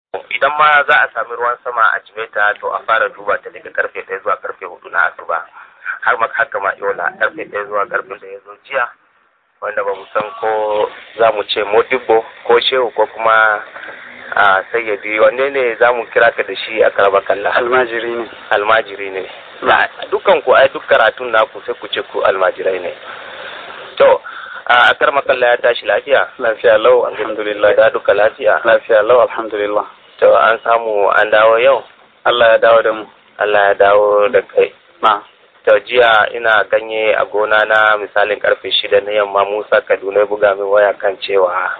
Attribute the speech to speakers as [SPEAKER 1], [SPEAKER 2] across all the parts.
[SPEAKER 1] idan ma za a sami ruwan sama a jimeta to a fara duba ta daga karfe ɗaya zuwa karfe hudu na asuba har ma haka ma yola karfe ɗaya zuwa karfe da ya zo jiya wanda ba mu san ko za mu ce modibbo ko shehu ko kuma a sayyadi wanne ne za mu kira ka da shi a karaba kalla
[SPEAKER 2] almajiri ne
[SPEAKER 1] almajiri ne dukkan ku ai duk karatun naku sai ku ce ku almajirai ne to a karma kalla ya tashi lafiya
[SPEAKER 2] lafiya lau alhamdulillah
[SPEAKER 1] da duka lafiya
[SPEAKER 2] lafiya lau alhamdulillah
[SPEAKER 1] to an samu an dawo yau
[SPEAKER 2] Allah ya dawo da mu
[SPEAKER 1] Allah ya dawo da kai
[SPEAKER 2] na
[SPEAKER 1] to jiya ina ganye a gona na misalin karfe shida na yamma Musa Kaduna ya buga min waya kan cewa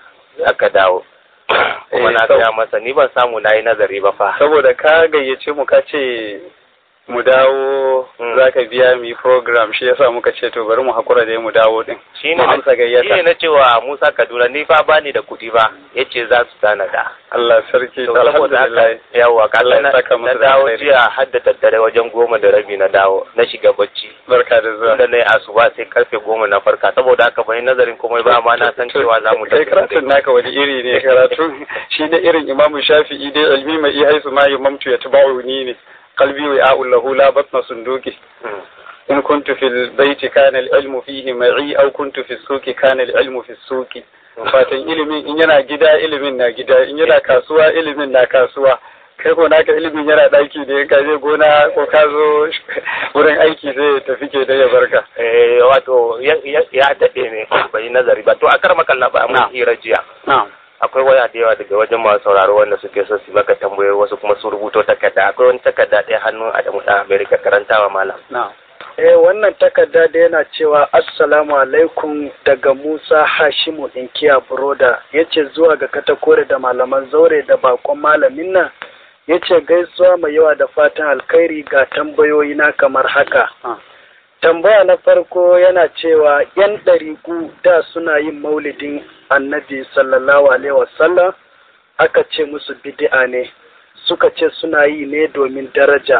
[SPEAKER 1] aka dawo kuma na gaya masa ni ban samu na yi nazari ba fa
[SPEAKER 2] saboda ka gayyace mu ka ce mu dawo za ka biya mu yi program shi yasa muka ce to bari mu hakura da mu dawo din
[SPEAKER 1] shi
[SPEAKER 2] mu amsa gayyata
[SPEAKER 1] ne na cewa Musa Kaduna ni fa bani da kuɗi ba yace za su tanada
[SPEAKER 2] Allah sarki
[SPEAKER 1] to saboda haka yawa ka
[SPEAKER 2] Allah ya
[SPEAKER 1] na
[SPEAKER 2] saka
[SPEAKER 1] na
[SPEAKER 2] masa da
[SPEAKER 1] dawo
[SPEAKER 2] alheri.
[SPEAKER 1] jiya har da daddare wajen goma da rabi na dawo na shiga bacci
[SPEAKER 2] barka da zuwa
[SPEAKER 1] tunda na yi asuba sai karfe goma na farka saboda haka ban yi nazarin komai ba amma na san cewa za mu
[SPEAKER 2] kai karatun naka wani iri ne karatu shi ne irin imamu shafi'i dai ilmi mai haisu ma imamtu ya tabauni ne qalbi wa a'ul lahu la batna sunduki
[SPEAKER 1] Mm.
[SPEAKER 2] in kuntu fil baiti kana al ilmu fihi ma'i aw kuntu fi suqi kana al ilmu fi suqi fatan ilimin in yana gida ilimin na gida in yana kasuwa ilimin na kasuwa kai ko naka ilimin yana daki ne ka je gona ko ka zo wurin aiki sai ya tafi ke da ya barka
[SPEAKER 1] Eh, wato ya ya- ya daɗe ne bai yi nazari ba to a kar makalla ba
[SPEAKER 2] Na.
[SPEAKER 1] mun hira jiya
[SPEAKER 2] na'am
[SPEAKER 1] akwai waya da yawa daga wajen masu sauraro wanda suke so su baka tambayoyi wasu kuma su rubuto takarda akwai wani takarda ɗaya hannun Adamu ɗan Amerika karantawa malam
[SPEAKER 2] na'am
[SPEAKER 3] Eh wannan takarda da yana cewa Assalamu alaikum daga Musa Hashimu Inkiya Buroda yace zuwa ga katakore da malaman zaure da bakon malamin nan yace gaisuwa mai yawa da fatan alkhairi ga tambayoyi na kamar haka.
[SPEAKER 2] Ah.
[SPEAKER 3] Tambaya na farko yana cewa ‘yan ɗariku da suna yin maulidin annabi sallallahu alaihi wasallam aka ce musu bid'a ne suka ce suna yi ne domin daraja.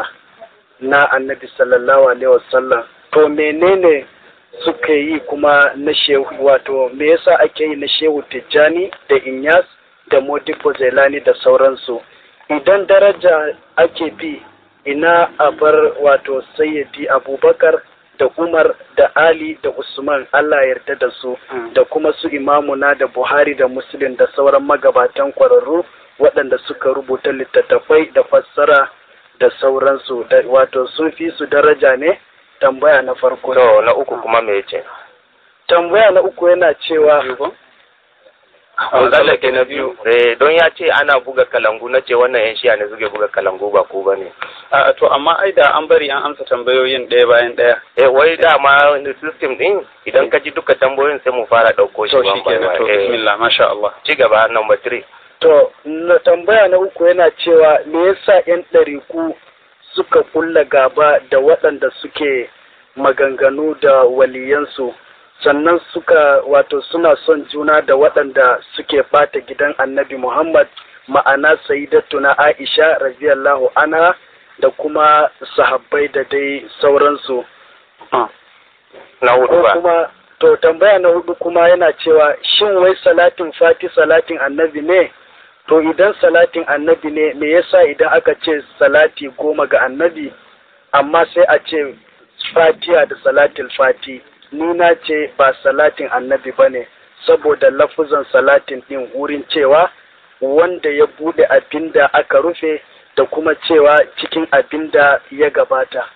[SPEAKER 3] na annabi sallallahu alaihi wasallam to menene suka yi kuma na shehu wato me yasa ake yi na shehu tijjani da inyas da modibo zailani da sauransu idan daraja ake bi ina a bar wato sayyidi abubakar da umar da ali da usman allah ya yarda da su
[SPEAKER 2] Mm.
[SPEAKER 3] da kuma su imamuna da buhari da muslim da sauran magabatan kwararru waɗanda suka rubuta littattafai da fassara da sauransu da wato sun fi su daraja ne tambaya na farko
[SPEAKER 1] to na uku kuma me yace
[SPEAKER 3] tambaya na uku yana cewa
[SPEAKER 1] an tsallake na biyu eh don ya ce ana buga kalangu na ce wannan yan shiya ne suke buga kalangu ba ku bane
[SPEAKER 2] a to amma ai da an bari an amsa tambayoyin ɗaya bayan ɗaya
[SPEAKER 1] eh wai dama system din idan ka ji duka tambayoyin sai mu fara ɗauko shi
[SPEAKER 2] to
[SPEAKER 1] one
[SPEAKER 2] shi
[SPEAKER 1] by
[SPEAKER 2] kenan
[SPEAKER 1] one.
[SPEAKER 2] to
[SPEAKER 1] Eh,
[SPEAKER 2] bismillah masha Allah
[SPEAKER 1] ci gaba number three
[SPEAKER 3] to na tambaya na uku yana cewa me yasa yan ɗariku suka kulla gaba da waɗanda suke maganganu da waliyansu sannan suka wato suna son juna da waɗanda suke bata gidan annabi Muhammad ma'ana sayyidatuna Aisha radiyallahu anha da kuma sahabbai da dai sauransu
[SPEAKER 2] Ah.
[SPEAKER 1] na hudu
[SPEAKER 3] ko
[SPEAKER 1] ba
[SPEAKER 3] kuma to tambaya na hudu kuma yana cewa shin wai salatin fati salatin annabi ne to idan salatin annabi ne me yasa idan aka ce salati goma ga annabi amma sai a ce fatiha da salatin fati ni na ce ba salatin annabi ba ne saboda lafuzan salatin din wurin cewa wanda ya bude abinda aka rufe da kuma cewa cikin abinda ya gabata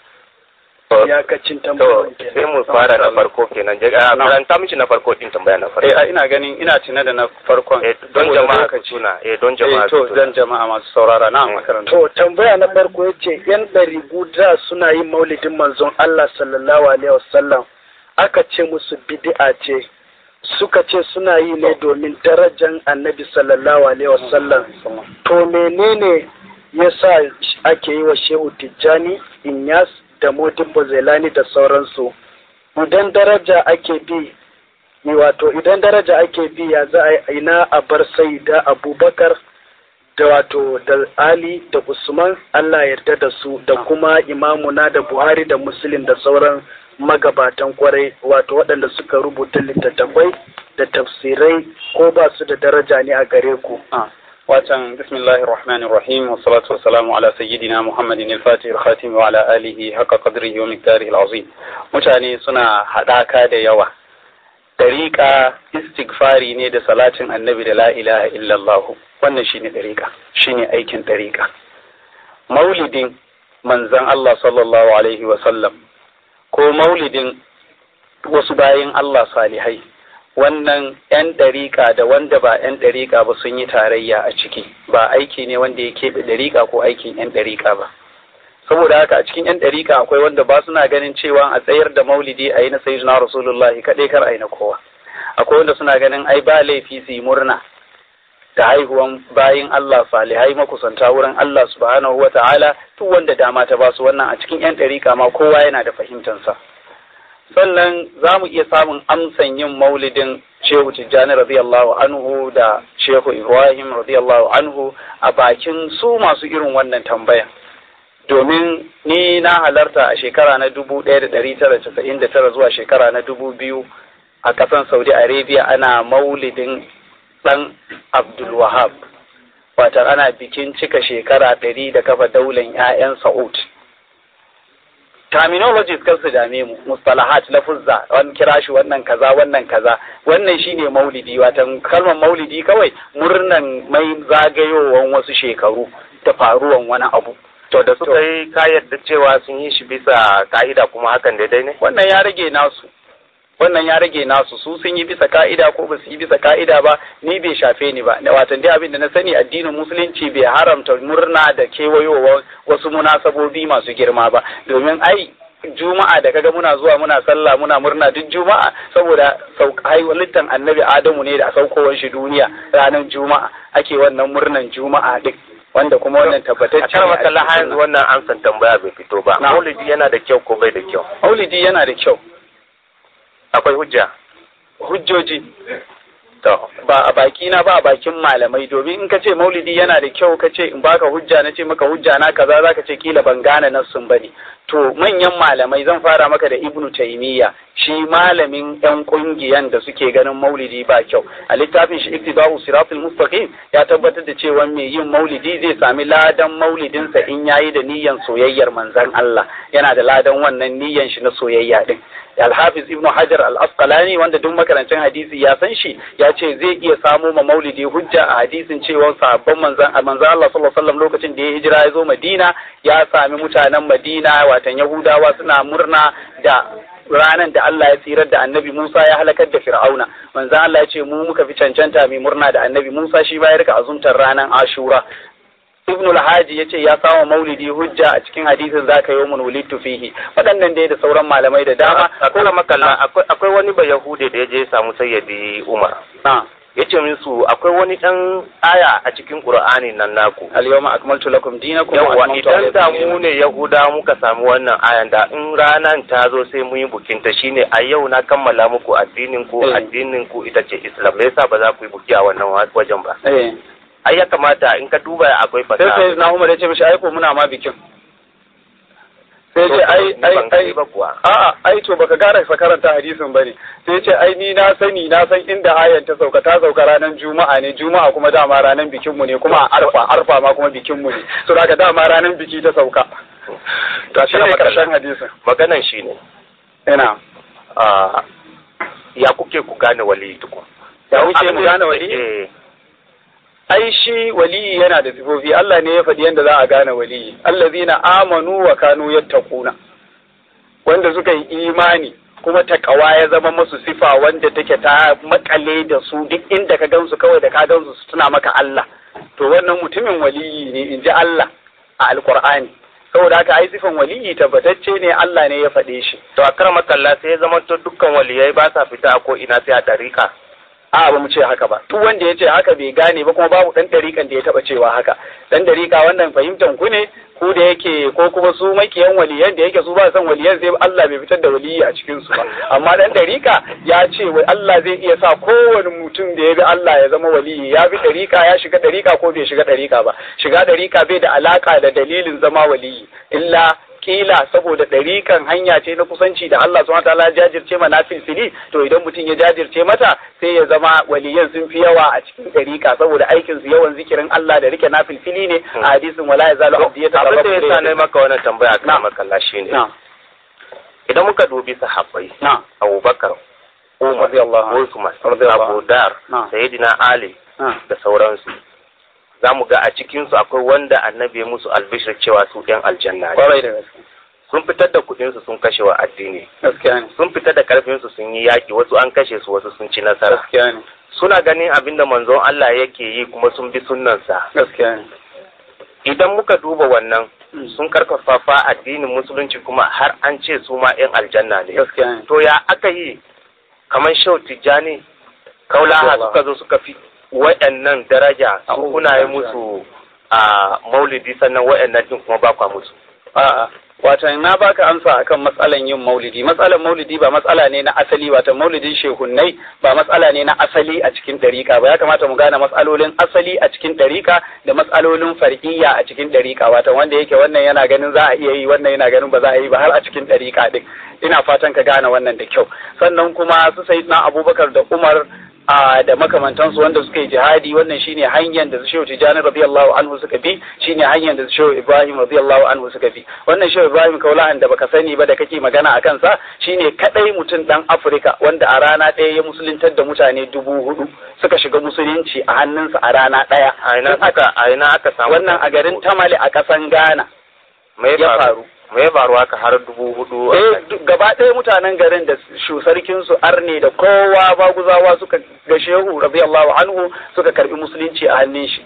[SPEAKER 3] iyakacin
[SPEAKER 1] to
[SPEAKER 3] tambayoyin
[SPEAKER 1] sai
[SPEAKER 3] kenan.
[SPEAKER 1] mu fara na farko kenan je a
[SPEAKER 2] Na.
[SPEAKER 1] karanta mishi na farko din tambaya na farko
[SPEAKER 2] eh a ina ganin ina tuna da na farkon
[SPEAKER 1] eh don
[SPEAKER 2] saboda
[SPEAKER 1] jama'a su
[SPEAKER 2] lokaci.
[SPEAKER 1] tuna eh don jama'a
[SPEAKER 2] eh
[SPEAKER 1] su
[SPEAKER 2] to
[SPEAKER 1] tuna.
[SPEAKER 2] zan jama'a masu saurara na
[SPEAKER 1] Eh.
[SPEAKER 2] makaranta
[SPEAKER 3] To tambaya na farko ya ce ‘yan ɗari guda suna yin maulidin manzon Allah sallallahu Alaihi wasallam aka ce musu bid'a ce suka ce suna yi ne domin darajan annabi sallallahu Alaihi wasallam to menene ya sa ake yi wa shehu tijjani inyas da modibbo zailani da sauransu idan daraja ake bi wato idan daraja ake bi ya za a ina a bar sai da abubakar da wato da Ali da Usman Allah yarda da su da kuma imamuna da Buhari da Muslim da sauran magabatan kwarai wato waɗanda suka rubuta littattafai da tafsirai ko ba su da daraja ne a gare ku.
[SPEAKER 2] Ah. watan bismillahir rahmanir rahim wa salatu wa salamu ala sayyidina muhammadin al-fatih al-khatim wa ala alihi haqqa qadrihi wa miqdarihi al-azim mutane suna hadaka da yawa dariqa istighfari ne da salatin annabi da la ilaha illallah wannan shine dariqa shine aikin dariqa maulidin manzon Allah sallallahu alaihi wa sallam ko maulidin wasu bayin Allah salihai wannan 'yan ɗariƙa da wanda ba 'yan ɗariƙa ba sun yi tarayya a ciki ba aiki ne wanda ya keɓe ɗariƙa ko aikin 'yan ɗariƙa ba saboda haka a cikin 'yan ɗariƙa akwai wanda ba suna ganin cewa a tsayar da maulidi a yi na sayyidina rasulullah kaɗai kar a yi na kowa akwai wanda suna ganin ai ba laifi su yi murna da haihuwan bayin Allah salihai makusanta wurin Allah subhanahu wa ta'ala duk wanda dama ta basu wannan a cikin 'yan ɗariƙa ma kowa yana da fahimtansa. sannan za mu iya samun amsan yin maulidin shehu tijjani radiyallahu anhu da shehu ibrahim radiyallahu anhu a bakin su masu irin wannan tambaya domin ni na halarta a shekara na dubu ɗaya da ɗari tara casa'in da tara zuwa shekara na dubu biyu a ƙasan saudi arabia ana maulidin ɗan abdulwahab watan ana bikin cika shekara ɗari da kafa daular 'ya'yan sa'ud terminologies kan su dame mu mustalahat lafuzza wani kira shi wannan kaza wannan kaza wannan shine maulidi watan kalmar maulidi kawai murnan mai zagayowan wasu shekaru da faruwan wani abu
[SPEAKER 1] to da suka yi ka yadda cewa sun yi shi bisa ka'ida kuma hakan daidai ne
[SPEAKER 2] wannan ya rage nasu wannan ya rage nasu su sun yi bisa ka'ida ko ba su yi bisa ka'ida ba ni bai shafe ni ba da watan dai abin da na sani addinin musulunci bai haramta murna da kewayowar wasu munasabobi masu girma ba domin ai juma'a da kaga muna zuwa muna sallah muna murna duk juma'a saboda halittan annabi adamu ne da saukowar shi duniya ranar juma'a ake wannan murnan juma'a duk wanda kuma wannan tabbatacce
[SPEAKER 1] a kan makalla har yanzu wannan amsan tambaya bai fito ba maulidi yana da kyau ko bai da kyau
[SPEAKER 2] maulidi yana da kyau
[SPEAKER 1] akwai hujja
[SPEAKER 2] hujjoji to ba a baki na ba a bakin malamai domin in ka ce maulidi yana da kyau ka ce in baka hujja na ce maka hujja na kaza zaka ce kila ban gane nassun bane to manyan malamai zan fara maka da ibnu taymiya shi malamin yan kungiyan da suke ganin maulidi ba kyau a littafin shi iktidau siratul mustaqim ya tabbatar da cewa mai yin maulidi zai sami ladan maulidinsa in yayi da niyyan soyayyar manzon Allah yana da ladan wannan niyyan shi na soyayya din Al-Hafiz Ibn Hajar Al-Asqalani wanda duk makarancin hadisi ya san shi ya ce zai iya samo ma maulidi hujja a hadisin cewa sahabban manzan manzan Allah sallallahu alaihi wasallam lokacin da ya hijira ya zo Madina ya sami mutanen Madina watan Yahudawa suna murna da ranar da Allah ya tsirar da annabi Musa ya halakar da Fir'auna manzan Allah ya ce mu muka fi cancanta mai murna da annabi Musa shi ba ya rika azumtar ranar Ashura ibn al-haji yace ya samu maulidi hujja a cikin hadisin zaka yi mun wulidtu fihi waɗannan dai da sauran malamai da dama
[SPEAKER 1] akwai makalla akwai wani ba yahude da ya je samu sayyidi umar ya ce musu akwai wani ɗan aya a cikin qur'ani nan naku
[SPEAKER 2] al-yawma akmaltu lakum dinakum
[SPEAKER 1] yawa idan da mu ne yahuda muka samu wannan ayan da in ranan ta zo sai mu yi bukin ta shine a yau na kammala muku addinin ku addinin ku ita ce islam me yasa ba za ku yi buki a wannan wajen ba ai ya kamata in ka duba akwai fasaha
[SPEAKER 2] sai sai na Umar ya ce mishi ai ko muna ma bikin sai ce ai ai ai a'a ai to baka gara sa karanta hadisin bane sai ce ai ni na sani na san inda ayan ta sauka ta sauka ranar juma'a ne juma'a kuma dama ranar bikin mu ne kuma a arfa arfa ma kuma bikin mu ne so daga dama ranar biki ta sauka to shi ne karshen hadisin
[SPEAKER 1] maganan shine
[SPEAKER 2] ina
[SPEAKER 1] ya kuke ku gane wali tukun
[SPEAKER 2] ya wuce mu gane wali ai shi waliyi yana da sifofi Allah ne ya faɗi yadda za a gane waliyi allazina amanu wa kanu yattaquna wanda suka yi imani kuma takawa ya zama masu sifa wanda take ta makale da su duk inda ka gansu kawai da ka gansu su tuna maka Allah to wannan mutumin waliyi ne in ji Allah a alqur'ani saboda haka ai sifan waliyi tabbatacce ne Allah ne ya faɗe shi
[SPEAKER 1] to a karama kalla sai ya zama to dukkan waliyai ba sa fita ko ina sai a dariƙa
[SPEAKER 2] a ba mu ce haka ba duk wanda ya ce haka bai gane ba kuma babu dan dariƙan da ya taba cewa haka dan dariƙa wannan fahimtan ku ne ku da yake ko kuma su makiyan waliyan da yake su ba san waliyan sai Allah bai fitar da waliyi a cikin su ba amma dan dariƙa ya ce wai Allah zai iya sa kowane mutum da ya bi Allah ya zama waliyi ya bi dariƙa ya shiga dariƙa ko bai shiga dariƙa ba shiga dariƙa bai da alaka da dalilin zama waliyi illa kila saboda ɗarikan hanya ce na kusanci da Allah subhanahu wataala ya jajirce ma na filfili to idan mutum ya jajirce mata sai ya zama waliyan sun fi yawa a cikin ɗarika saboda aikin su yawan zikirin Allah da rike na filfili ne a hadisin wala ya zalu abdi ya
[SPEAKER 1] abin da ya sa na maka wannan tambaya kan makalla shine
[SPEAKER 2] na
[SPEAKER 1] idan muka dubi sahabbai
[SPEAKER 2] na
[SPEAKER 1] Abubakar Umar
[SPEAKER 2] Radiyallahu anhu.
[SPEAKER 1] Usman
[SPEAKER 2] Radiyallahu
[SPEAKER 1] Abu Dar
[SPEAKER 2] Na.
[SPEAKER 1] Sayyidina Ali
[SPEAKER 2] na
[SPEAKER 1] da sauransu za mu ga a cikinsu akwai wanda annabi ya musu albishir cewa su ɗan aljanna ne
[SPEAKER 2] kwarai da gaske
[SPEAKER 1] sun fitar da kuɗinsu sun kashe wa addini
[SPEAKER 2] gaskiya ne
[SPEAKER 1] sun fitar da ƙarfinsu sun yi yaƙi wasu an kashe su wasu sun ci nasara
[SPEAKER 2] gaskiya ne
[SPEAKER 1] suna ganin abin da manzon Allah yake yi kuma sun bi sunnansa
[SPEAKER 2] gaskiya ne
[SPEAKER 1] idan muka duba wannan
[SPEAKER 2] Mm.
[SPEAKER 1] sun karfafa addinin musulunci kuma har an ce su ma 'yan aljanna ne
[SPEAKER 2] gaskiya ne
[SPEAKER 1] to ya aka yi kamar shau tijjani kaulaha
[SPEAKER 2] Allah.
[SPEAKER 1] suka zo suka fi waɗannan daraja su
[SPEAKER 2] Abubuwa
[SPEAKER 1] kuna yi
[SPEAKER 2] da
[SPEAKER 1] musu a maulidi sannan waɗannan din kuma ba kwa musu
[SPEAKER 2] A'a, wato na baka amsa akan matsalan yin maulidi. Matsalan maulidi ba matsala ne na asali, wato maulidin shehunnai ba matsala ne na asali a cikin ɗariƙa ba. Ya kamata mu gane matsalolin asali a cikin ɗariƙa da matsalolin far'iyya a cikin ɗariƙa. Wato wanda yake wannan yana ganin za a iya yi, wannan yana ganin ba za a yi ba har a cikin ɗariƙa ɗin. Ina fatan ka gane wannan da kyau. Sannan kuma su sai na Abubakar da Umar a da makamantansu wanda suka yi jihadi wannan shine hanyar da Shehu Tijjani radiyallahu anhu suka bi shine hanyar da Shehu Ibrahim radiyallahu anhu suka bi wannan Shehu Ibrahim Kaulahan da baka sani ba da kake magana a kansa shine kadai mutum dan Afirka wanda a rana ɗaya ya musuluntar da mutane dubu hudu suka shiga musulunci a hannunsa a rana ɗaya
[SPEAKER 1] a ina aka a ina aka samu
[SPEAKER 2] wannan a garin Tamale a ƙasan Ghana
[SPEAKER 1] me
[SPEAKER 2] ya faru
[SPEAKER 1] me ya faru haka har dubu hudu
[SPEAKER 2] eh duk- gaba ɗaya mutanen garin da shu sarkin su arne da kowa baguzawa suka ga shehu radiyallahu anhu suka karbi musulunci a hannun shi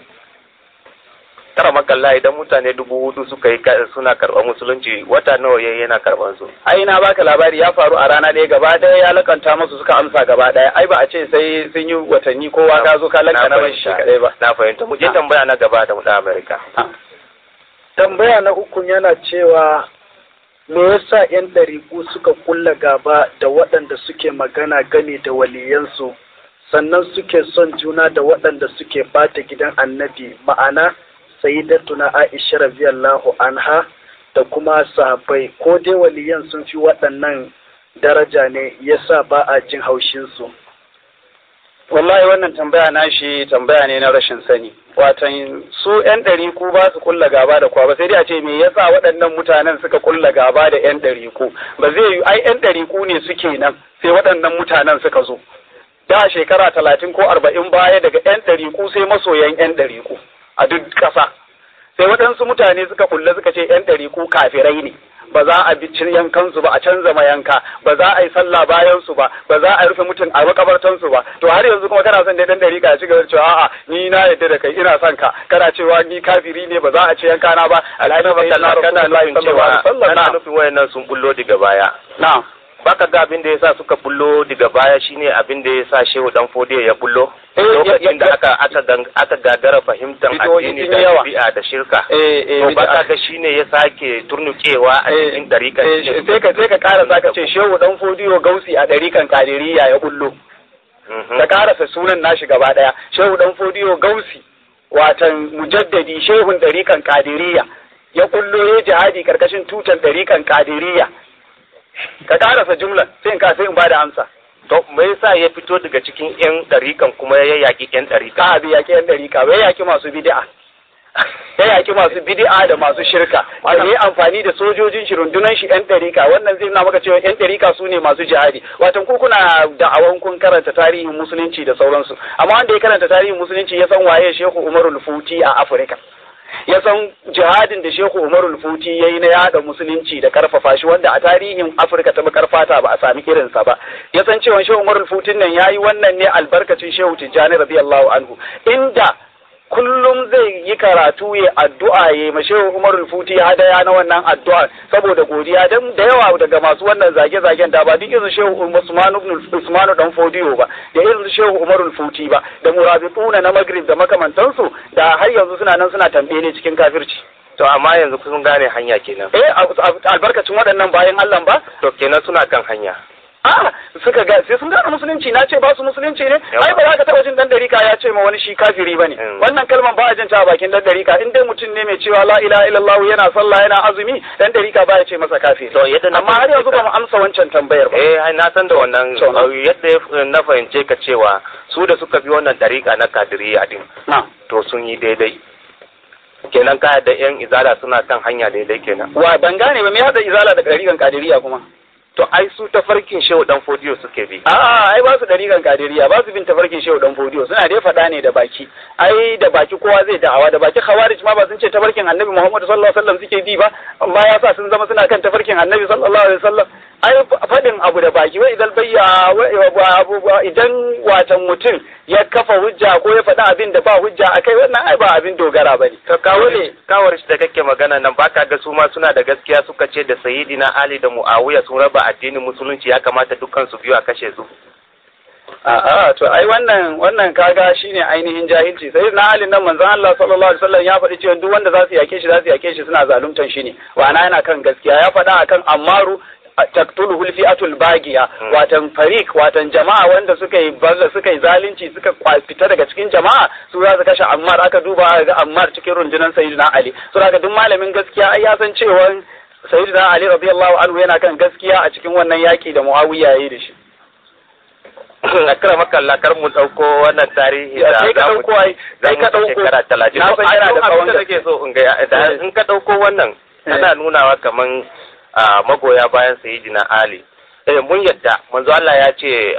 [SPEAKER 1] tara makalla idan mutane dubu hudu suka yi ka- suna karɓar musulunci wata nawa yayi yana karɓar su
[SPEAKER 2] ai na baka labari ya faru a rana ɗaya gaba ɗaya ya lakanta masu suka amsa gaba ɗaya ai ba a ce sai sun yi watanni kowa ka zo ka lakana mashi shi kaɗai ba
[SPEAKER 1] na fahimta mu je
[SPEAKER 2] Na.
[SPEAKER 1] tambaya na gaba da mu da Amerika
[SPEAKER 2] Ah,
[SPEAKER 3] tambaya na uku yana cewa me yasa 'yan ɗariƙu suka kulla gaba da waɗanda suke magana game da waliyansu sannan suke son juna da waɗanda suke bata gidan annabi ma'ana sayyidatuna aisha radiyallahu anha da kuma sahabbai ko dai waliyan sun fi waɗannan daraja ne yasa ba a jin haushinsu
[SPEAKER 2] wallahi wannan tambaya na shi tambaya ne na rashin sani watan su yan ɗariku ba su kulla gaba da kwa ba sai dai a ce me yasa waɗannan mutanen suka kulla gaba da yan ɗariku ba zai yi ai yan ɗariku ne suke nan sai waɗannan mutanen suka zo da shekara talatin ko arba'in baya daga yan ɗariku sai masoyan yan ɗariku a duk ƙasa sai waɗansu mutane suka kulle suka ce yan ɗariku kafirai ne ba za a bi yankansu ba a canza mayanka ba za a yi sallah bayan su ba ba za a rufe mutum a makabartan su ba to har yanzu kuma kana son dai dan dariƙa ya ci gaba da cewa a'a ni na yadda da kai ina son ka kana cewa ni kafiri ne ba za a ci yanka na ba alhaji sai na
[SPEAKER 1] kana nufin cewa kana nufin wayannan sun bullo daga baya
[SPEAKER 2] na
[SPEAKER 1] baka ga abin da yasa suka bullo daga baya shine abin da yasa Shehu Dan Fodiyo ya bullo
[SPEAKER 2] Eh,
[SPEAKER 1] lokacin da
[SPEAKER 2] ya-
[SPEAKER 1] aka aka gang- aka gagara fahimtar
[SPEAKER 2] Bidiyoyi
[SPEAKER 1] addini
[SPEAKER 2] sun
[SPEAKER 1] da
[SPEAKER 2] yi yawa.
[SPEAKER 1] bid'a da shirka
[SPEAKER 2] eh eh
[SPEAKER 1] to
[SPEAKER 2] bid'a.
[SPEAKER 1] baka ga shine ya sake turnukewa a
[SPEAKER 2] Eh,
[SPEAKER 1] cikin dariƙar
[SPEAKER 2] eh, sai ka sai ka ƙara zaka ce shehu dan fodiyo gausi a ɗarikan kadiriya ya bullo
[SPEAKER 1] Mhm.
[SPEAKER 2] ka karasa sunan nashi gaba daya shehu dan fodiyo gausi watan mujaddadi shehun ɗarikan kadiriya ya kullo ya jihadi karkashin tutan ɗarikan kadiriya ka karasa jumlan sai in ka sai in bada amsa
[SPEAKER 1] to me yasa ya fito daga cikin yan dariƙan kuma ya yaki yan dariƙa
[SPEAKER 2] ka abi yaki yan ɗarika bai yaki masu bid'a ya yaki masu bid'a da masu shirka da yi amfani da sojojin shi rundunan shi yan ɗarika wannan zai nuna maka cewa yan ɗarika su ne masu jihadi watan ku kuna da'awan kun karanta tarihin musulunci da sauransu amma wanda ya karanta tarihin musulunci ya san waye shehu umarul futi a afirka ya san jihadin da shehu umarul futi ya yi na yada musulunci da karfafa shi wanda a tarihin afirka ta bakar fata ba a sami irinsa ba ya san cewa shehu umarul futin nan ya yi wannan ne albarkacin shehu tijjani radiyallahu anhu inda kullum zai yi karatu ya addu'a ya ma shehu umarul futi hadaya na wannan addu'a saboda godiya dan da yawa daga masu wannan zage-zagen da ba duk irin shehu usmanu ibn usmanu dan fodiyo ba da irin shehu umarul futi ba da murabituna na magrib da makamantansu da har yanzu suna nan suna tambaye ne cikin kafirci
[SPEAKER 1] to amma yanzu kun gane hanya kenan
[SPEAKER 2] eh a- a- albarkacin waɗannan bayan Allah ba
[SPEAKER 1] to kenan suna kan hanya
[SPEAKER 2] a suka ga sai sun gane musulunci na ce ba su musulunci ne ai ba za ka taba jin dan dariƙa ya ce ma wani shi kafiri bane wannan kalman ba a jin ta a bakin dan dariƙa in dai mutum ne mai cewa la ilaha illallah yana sallah yana azumi dan dariƙa ba ya ce masa kafiri
[SPEAKER 1] to yadda na
[SPEAKER 2] amma har yanzu ba mu amsa wancan tambayar ba
[SPEAKER 1] eh na san da wannan yadda na fahimce ka cewa su da suka bi wannan dariƙa na kadiriya din to sun yi daidai kenan kaya da yan izala suna kan hanya daidai kenan
[SPEAKER 2] wa ban gane ba me hada izala da dariƙan kadiriya kuma
[SPEAKER 1] to ai su tafarkin shehu dan fodiyo suke bi
[SPEAKER 2] a'a ai ba su dariƙan kadiriya ba su bin tafarkin shehu dan fodiyo suna dai faɗa ne da baki ai da baki kowa zai da'awa da baki khawarij ma ba sun ce tafarkin annabi Muhammad sallallahu alaihi wasallam suke bi ba amma ya sa sun zama suna kan tafarkin annabi sallallahu alaihi wasallam ai faɗin abu da baki wai idan bayya idan watan mutum ya kafa hujja ko ya faɗi abin da ba hujja akai wannan ai ba abin dogara bane
[SPEAKER 1] ka kawo ne kawar shi da kake magana nan baka ga su ma suna da gaskiya suka ce da sayyidina Ali da Muawiya sun raba addinin musulunci ya kamata dukkan su biyu a kashe su
[SPEAKER 2] A'a to ai wannan wannan kaga shine ainihin jahilci sai na halin nan manzon Allah sallallahu alaihi wasallam ya faɗi cewa duk wanda za su yake shi za su yake shi suna zaluntan shi ne wana yana kan gaskiya ya faɗa akan Ammaru taktuluhu fi'atul bagiya watan farik watan jama'a wanda suka yi balla suka yi zalunci suka fita daga cikin jama'a su za su kashe Ammar aka duba ga Ammar cikin rundunar Sayyidina Ali so daga duk malamin gaskiya ai ya san cewa Sayyidina Ali radiyallahu anhu yana kan gaskiya a cikin wannan yaki da Muawiya yayi da shi
[SPEAKER 1] akira makalla kar mu dauko wannan tarihi da
[SPEAKER 2] sai ka dauko ai sai ka dauko
[SPEAKER 1] shekara 30
[SPEAKER 2] na san yana da tsawon
[SPEAKER 1] da nake so in ga in ka dauko wannan ana nunawa kaman magoya bayan sayyidina Ali eh mun yadda manzo Allah ya ce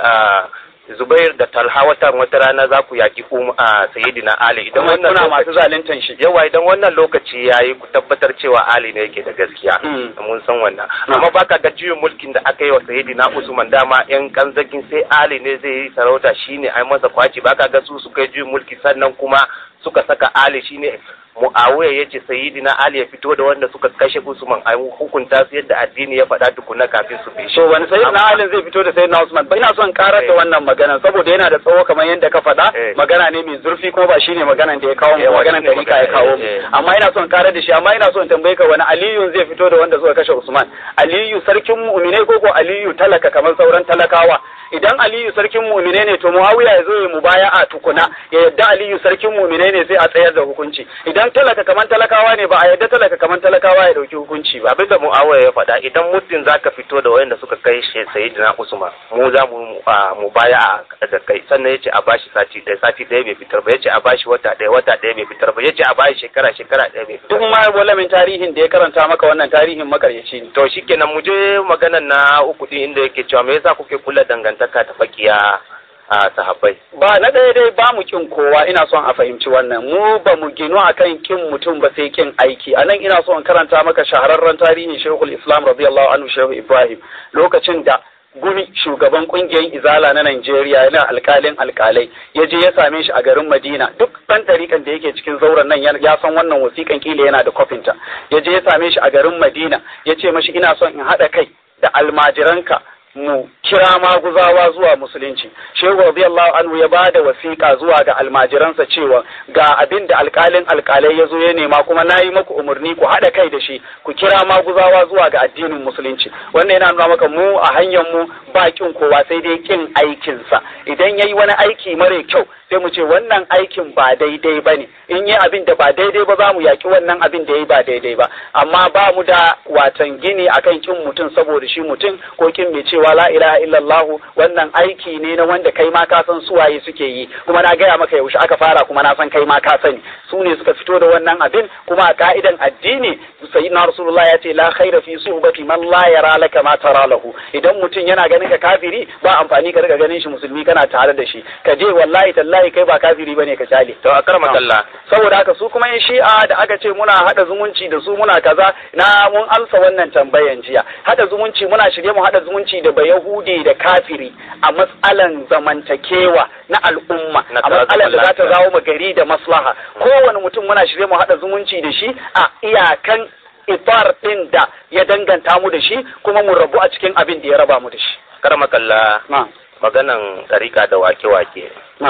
[SPEAKER 1] Zubair da Talha wata wata rana za ku yaki um a sayyidina Ali idan wannan
[SPEAKER 2] kuna masu zaluntan shi
[SPEAKER 1] yawa idan wannan lokaci yayi ku tabbatar cewa Ali ne yake da gaskiya mun san wannan amma baka ga juyin mulkin da aka yi wa sayyidina Usman dama yan kanzakin sai Ali ne zai yi sarauta shine ai masa kwaci baka ga su suka yi juyin mulki sannan kuma suka saka Ali shine Muawiya ya ce Sayyidina Ali ya fito da wanda suka kashe Usman a hukunta su yadda addini ya faɗa tukuna kafin su bi shi.
[SPEAKER 2] So wani Sayyidina Ali zai fito da Sayyidina Usman ba ina son karar da wannan magana saboda yana da tsawo kamar yadda ka faɗa magana ne mai zurfi kuma ba shine maganan da ya kawo mu maganan da rika ya kawo mu amma ina son karar da shi amma ina son tambaye ka wani Aliyu zai fito da wanda suka kashe Usman Aliyu sarkin mu'minai ko ko Aliyu talaka kamar sauran talakawa idan Aliyu sarkin mu'minai ne to Muawiya ya zo ya mubaya'a tukuna ya yadda Aliyu sarkin mu'minai ne sai a tsayar da hukunci idan talaka kaman talakawa ne ba a yadda talaka kaman talakawa ya dauki hukunci ba
[SPEAKER 1] abin da Muawiya ya faɗa idan muddin zaka fito da wayanda suka kai shi Sayyidina Usman mu za mu mubaya'a da kai sannan yace a bashi sati ɗaya sati ɗaya bai fitar ba yace a bashi wata ɗaya wata ɗaya bai fitar ba yace a bashi shekara shekara ɗaya bai fitar
[SPEAKER 2] duk ma walamin tarihin da ya karanta maka wannan tarihin makaryaci ne
[SPEAKER 1] to shikenan mu je maganan na uku din inda yake cewa me yasa kuke kula dangantaka ta fakiya a sahabbai
[SPEAKER 2] ba na ɗaya dai ba mu kin kowa ina son a fahimci wannan mu ba mu ginu akan kin mutum ba sai kin aiki a nan ina son karanta maka shahararren tarihin shehul islam radiyallahu anhu shehu ibrahim lokacin da gumi shugaban kungiyar izala na Najeriya yana alkalin alkalai ya je ya same shi a garin Madina duk ɗan ɗarikan da yake cikin zauren nan ya san wannan wasiƙan kila yana da kofinta ya je ya same shi a garin Madina ya ce mashi ina son in haɗa kai da almajiranka mu kira maguzawa zuwa musulunci shehu radiyallahu anhu ya bada wasiƙa zuwa ga almajiransa cewa ga abin da alƙalin alƙalai ya zo ya nema kuma na yi maku umarni ku haɗa kai da shi ku kira maguzawa zuwa ga addinin musulunci wannan yana nuna maka mu a hanyar mu ba kin kowa sai dai kin aikinsa idan yayi wani aiki mara kyau sai mu ce wannan aikin ba daidai ba ne in yi abin da ba daidai ba za mu yaƙi wannan abin da ya yi ba daidai ba amma ba mu da watan gini akan kin mutum saboda shi mutum ko kin mai cewa la ilaha illallah wannan aiki ne na wanda kai ma ka san suwaye suke yi kuma na gaya maka yaushe aka fara kuma na san kai ma ka sani su ne suka fito da wannan abin kuma a ka'idan addini sayyidina rasulullah ya ce la khaira fi suhbati man la yara laka ma tara lahu idan mutum yana ganin ka kafiri ba amfani ka riga ganin shi musulmi kana tare da shi ka je wallahi tallahi kai ba kafiri bane ka kyale
[SPEAKER 1] to a karma kalla
[SPEAKER 2] saboda haka su kuma in shi'a da aka ce muna hada zumunci da su muna kaza na mun amsa wannan tambayan jiya hada zumunci muna shirye mu hada zumunci da bayahudi da kafiri a matsalan zamantakewa na al'umma a matsalan da za ta zawo mu gari da maslaha kowane mutum muna shirye mu hada zumunci da shi a iyakan ifar ɗin da ya danganta mu da shi kuma mu rabu a cikin abin da ya raba mu da shi.
[SPEAKER 1] Karma kalla maganan tsarika da wake-wake.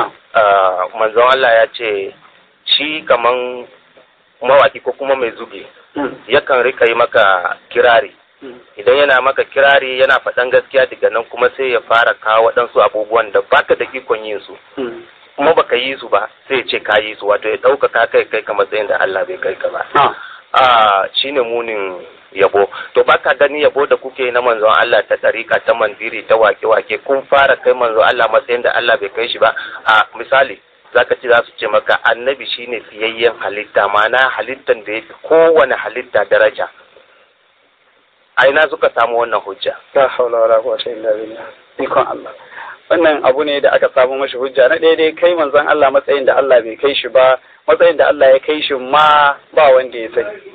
[SPEAKER 1] Manzon Allah ya ce shi kaman mawaki ko kuma mai zuge yakan rika yi maka kirari idan yana maka kirari yana faɗan gaskiya daga nan kuma sai ya fara kawo waɗansu abubuwan da baka da ikon yin su kuma baka yi su ba sai ya ce ka yi su wato ya ɗaukaka kai kai ka matsayin da Allah bai kai ka ba a shine munin yabo to baka gani yabo da kuke na manzon Allah ta tarika ta mandiri ta wake-wake kun fara kai manzon Allah matsayin da Allah bai kai shi ba a misali zaka ci za su ce maka annabi shine fiyayyen halitta ma'ana halittan da yafi kowane halitta daraja a ina suka samu wannan hujja
[SPEAKER 2] la haula wala quwwata illa billah ikon Allah wannan abu ne da aka samu mashi hujja na daidai kai manzon Allah matsayin da Allah bai kai shi ba matsayin da Allah ya kai shi ma ba wanda ya sani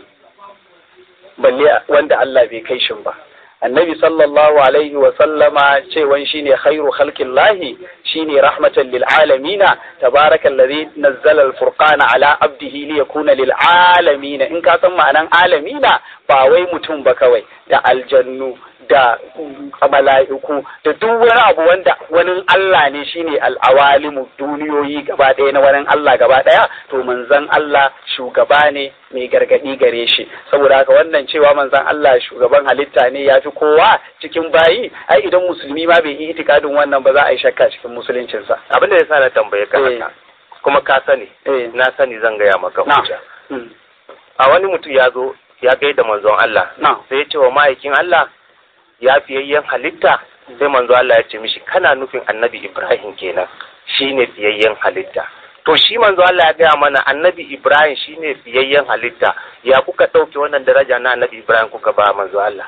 [SPEAKER 2] balle wanda Allah bai kai shi ba annabi sallallahu alaihi wa sallama cewan shine khairu khalqillahi shine rahmatan lil alamina tabarakal ladhi nazzala al furqana ala abdihi li yakuna lil alamina in ka san ma'anan alamina ba wai mutum ba kawai da aljannu da mala'iku da duk wani abu wanda wani Allah ne shine al'awalimu duniyoyi gaba ɗaya na wani Allah gaba ɗaya to manzon Allah shugaba ne mai gargaɗi gare shi saboda haka wannan cewa manzon Allah shugaban halitta ne ya fi kowa cikin bayi ai idan musulmi ma bai yi itikadin wannan ba za a yi shakka cikin musuluncinsa
[SPEAKER 1] abinda ya sa na tambaye ka haka kuma ka sani na sani zan gaya maka hujja a wani mutum ya zo ya gaida manzon Allah sai ya ce wa ma'aikin Allah ya fiyayyen halitta sai manzo Allah ya ce mishi kana nufin annabi Ibrahim kenan shine fiyayyen halitta to shi manzo Allah ya gaya mana annabi Ibrahim shine fiyayyen halitta ya kuka ɗauke wannan daraja na annabi Ibrahim kuka ba manzo Allah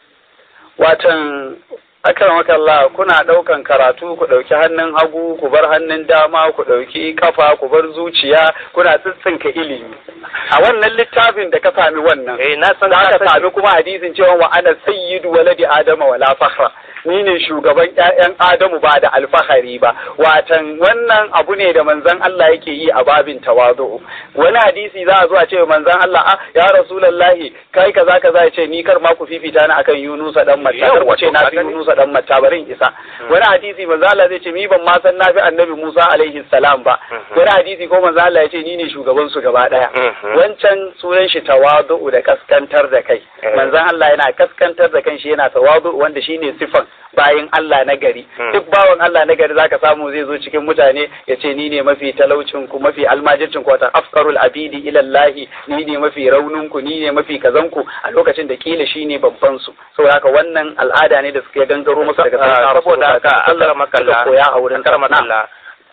[SPEAKER 2] watan akan Allah kuna ɗaukan karatu ku ɗauki hannun hagu ku bar hannun dama ku ɗauki kafa ku bar zuciya kuna tsitsinka ilimi a wannan littafin da ka sami wannan
[SPEAKER 1] eh na san
[SPEAKER 2] za ka sami kuma hadisin cewa wa ana sayyidu waladi adama wala fakhra ni ne shugaban ƴaƴan adamu ba da alfahari ba watan wannan abu ne da manzon Allah yake yi a babin tawazu wani hadisi za a zo a ce manzon Allah ah ya rasulullahi kai kaza kaza ya ce ni kar ma ku fifita ni akan Yunusa dan Matta kar ku ce na fi Yunusa dan Matta barin isa wani hadisi manzon Allah zai ce ni ban ma san na fi annabi Musa alaihi salam ba wani hadisi ko manzon Allah ya ce ni ne shugaban su gaba daya wancan sunan shi tawazu da kaskantar da kai manzon Allah yana kaskantar da kanshi yana tawazu wanda shine sifan bayan Allah na gari duk bawan Allah na gari zaka samu zai zo cikin mutane ya ce ni ne mafi talaucin ku mafi almajircin ku wata afkarul abidi ila Allah ni ne mafi raunin ku ni ne mafi kazan ku a lokacin da kila shine babban su saboda haka wannan al'ada ne da suke gangaro masa daga
[SPEAKER 1] saboda haka Allah makalla
[SPEAKER 2] koya a wurin
[SPEAKER 1] makalla